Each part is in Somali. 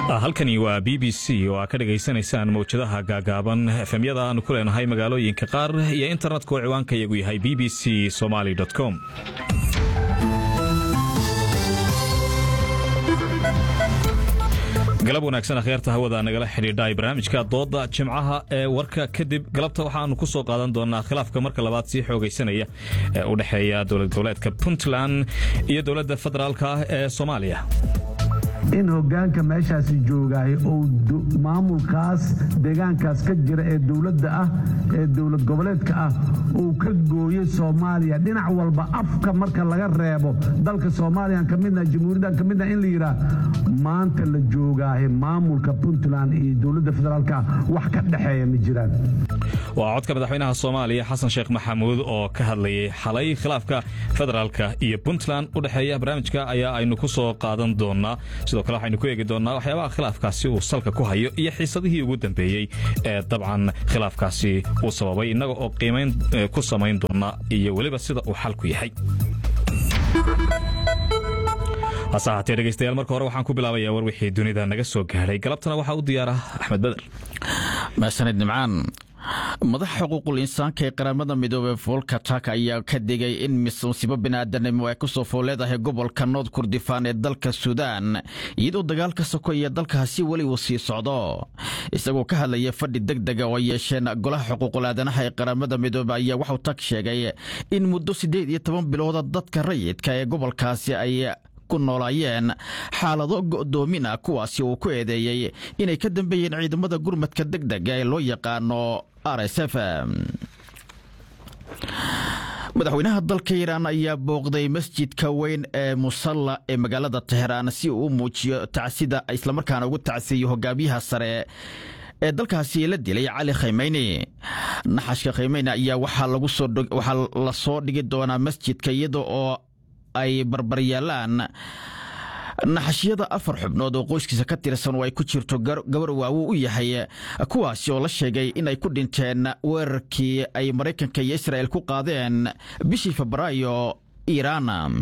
halkani waa b b c oo aa ka dhegaysanaysaan mawjadaha gaagaaban efemyada aanu ku leenahay magaalooyinka qaar iyo internetka oo ciwaanka iyagu yahay b b c somaly com galab wanaagsan akhyaarta hawada nagala xidhiidhay barnaamijka dooda jimcaha ee warka kadib galabta waxaanu ku soo qaadan doonaa khilaafka marka labaad sii xoogaysanaya ee u dhexeeya dowlad goboleedka puntland iyo dowladda federaalka ah ee soomaaliya in hogaanka meeshaasi joogaay ou maamulkaas deegaankaas ka jira ee dowladda ah ee dowlad goboleedka ah uu ka gooyey soomaaliya dhinac walba afka marka laga reebo dalka soomaaliyan ka midna jamhuuriyaddan ka midna in la yidhaah maanta la joogaahe maamulka puntland iyo dowladda federaalka wax ka dhexeeya ma jiraan waa codka madaxweynaha soomaaliya xasan sheekh maxamuud oo ka hadlayay xalay khilaafka federaalka iyo puntland u dhexeeya barnaamijka ayaa aynu ku soo qaadan doonaa sidoo kale waxaynu ku eegi doonaa waxyaabaha khilaafkaasi uu salka ku hayo iyo xiisadihii ugu dambeeyey ee dabcan khilaafkaasi uu sababay innaga oo qiimayn ku samayn doona iyo weliba sida uu xalku yahay hase ahaatee dhegeystayaal marka hore waxaan ku bilaabayaa war wixii dunida naga soo gaadhay galabtana waxaa u diyaara axmed beder maasanid nimcaan madaxa xuquuqul insaanka ee qaramada midoobey foolka tak ayaa ka digay in musiibo biniaadanimo ay kusoo fool leedahay gobolka nood kurdifaan ee dalka suudaan iyadoo dagaalka sokoya dalkaasi weli uu sii socdo isagoo ka hadlaya fadhi deg dega oo ay yeesheen golaha xuquuqul aadanaha ee qaramada midoobey ayaa waxuu tak sheegay in muddo siddeed iyo toban bilooda dadka rayidka ee gobolkaasi ay ku noolaayeen xaalado go'doomin ah kuwaasi uu ku eedeeyey inay ka dambeeyeen ciidamada gurmadka deg dega ee loo yaqaano r s f madaxweynaha dalka iiraan ayaa booqday masjidka weyn ee musalla ee magaalada teheraan si uu u muujiyo tacsida islamarkaana ugu tacsiiyo hogaamiyaha sare ee dalkaasi la dilay cali khaymeyni naxashka khaymeyni ayaa waxaa la soo dhigi doonaa masjidka iyada oo ay barbaryaalaan naxashyada afar xubnood oo qoyskiisa ka tirsan oo ay ku jirto gabar waawo u yahay kuwaasi oo la sheegay inay ku dhinteen weerarkii ay maraykanka iyo israa'el ku qaadeen bishii febraayo iiraan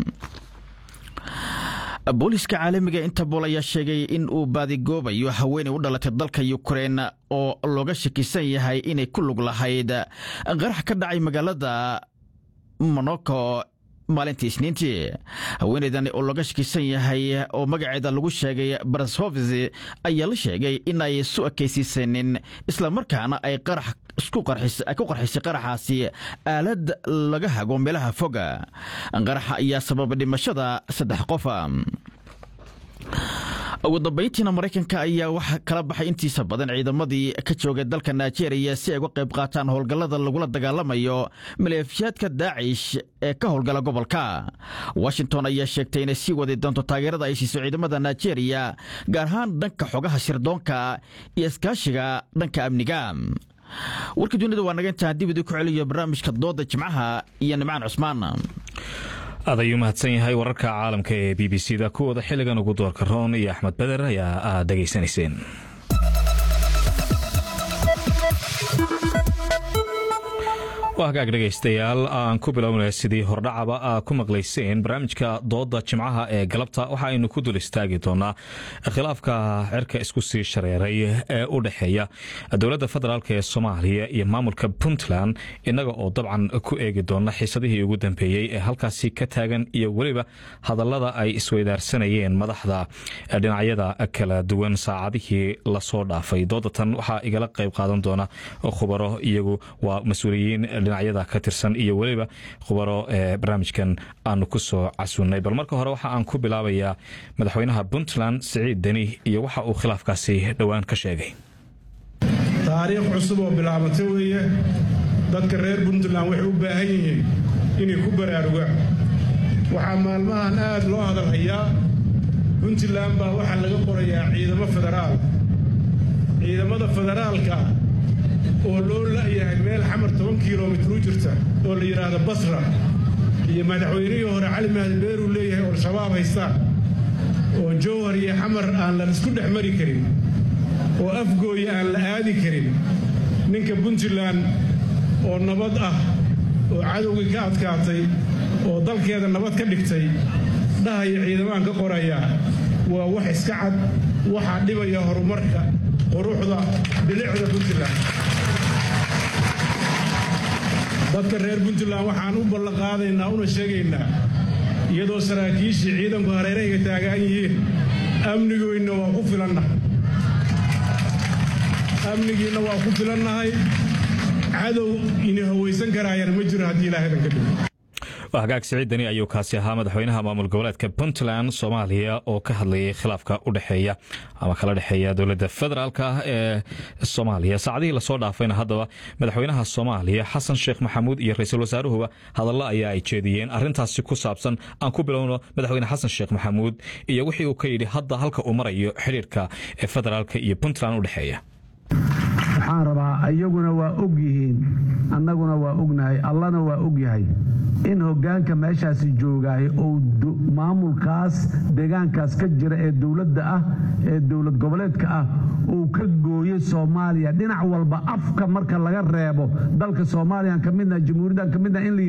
booliiska caalamiga interbool ayaa sheegay in uu baadigoobayo haweenay u dhalatay dalka yukrein oo looga shakisan yahay inay ku lug lahayd qarax ka dhacay magaalada monoko maalintii isniintii haweenaydan oo laga shakisan yahay oo magaceeda lagu sheegay barashovis ayaa la sheegay in ay isu ekaysiisanin islamarkaana ay qarax ku qarxisay qaraxaasi aalad laga hago meelaha foga qaraxa ayaa sababa dhimashada saddex qofa ugu dambayntiina maraykanka ayaa waxa kala baxay intiisa badan ciidamadii ka joogay dalka nigeria si ay uga qayb qaataan howlgallada lagula dagaalamayo maleefishaadka daacish ee ka howlgala gobolka washington ayaa sheegtay inay sii wadi doonto taageerada ay siiso ciidamada nigeria gaar ahaan dhanka xogaha sirdoonka iyo iskaashiga dhanka amniga warka dunida waa naga intaan dib idii ku celiyo barnaamijka dooda jimcaha iyo nimcaan cusmaan aad ayuu mahadsan yahay wararka caalamka ee b b c da kuwooda xilligan ugu doorka roon iyo axmed beder ayaa aad dhegaysanayseen waa hagaag dhegaystayaal aan ku bilownay sidii hordhacaba aa ku maqlayseen barnaamijka dooda jimcaha ee galabta waxa aynu ku dul istaagi doonaa khilaafka cirka isku sii shareeray ee u dhexeeya dowladda federaalk ee soomaaliya iyo maamulka puntland innaga oo dabcan ku eegi doona xiisadihii ugu dambeeyey ee halkaasi ka taagan iyo weliba hadallada ay isweydaarsanayeen madaxda dhinacyada kala duwan saacadihii lasoo dhaafay doodatan waxaa igala qayb qaadan doona khubaro iyagu waa mas-uuliyiin dhinacyada ka tirsan iyo weliba khubaro ee barnaamijkan aanu ku soo casunnay bal marka hore waxa aan ku bilaabayaa madaxweynaha puntland siciid deni iyo waxa uu khilaafkaasi dhowaan ka sheegay taariikh cusub oo bilaabata weeye dadka reer puntland waxay u baahan yihiin inay ku baraarugaan waxaa maalmahan aad loo hadalhayaa puntland baa waxaa laga qorayaa ciidamo federaal ciidamada federaalka oo loo la'yahay meel xamar toban kilomitr u jirta oo la yidhaahdo basra iyo madaxweynihii hore cali mahdi beeruu leeyahay oo al-shabaab haystaan oo jowhar iyo xamar aan la isku dhex mari karin oo afgooya aan la aadi karin ninka puntland oo nabad ah oo cadowgii ka adkaatay oo dalkeeda nabad ka dhigtay dhahaya ciidamaan ka qorayaa waa wax iska cad waxaa dhibaya horumarka quruxda bilicda puntland dadka reer puntland waxaan u ballanqaadaynaa una sheegaynaa iyadoo saraakiishii ciidanku hareerahayga taagaan yihiin amnigoynna waa ku filannahay amnigiinna waa ku filannahay cadow ini hawaysan karaayana ma jiro haddii ilaahadan ka dhigo hagaag siciidani ayuu kaasi ahaa madaxweynaha maamul goboleedka puntland soomaaliya oo ka hadlayay khilaafka u dhexeeya ama kala dhexeeya dowladda federaalk ah ee soomaaliya saacadihii lasoo dhaafayna haddaba madaxweynaha soomaaliya xasan sheekh maxamuud iyo ra-iisul wasaaruhuba hadallo ayaa ay jeediyeen arintaasi ku saabsan aan ku bilowno madaxweyne xasan sheekh maxamuud iyo wixii uu ka yidhi hadda halka uu marayo xidhiirka ee federaalk iyo puntland u dhexeeya waxaan rabaa iyaguna waa og yihiin annaguna waa ognahay allana waa og yahay in hoggaanka meeshaasi joogaay uu maamulkaas deegaankaas ka jira ee dowladda ah ee dowlad goboleedka ah uu ka gooyey soomaaliya dhinac walba afka marka laga reebo dalka soomaaliyan ka midna jamhuuriyaddan ka midna in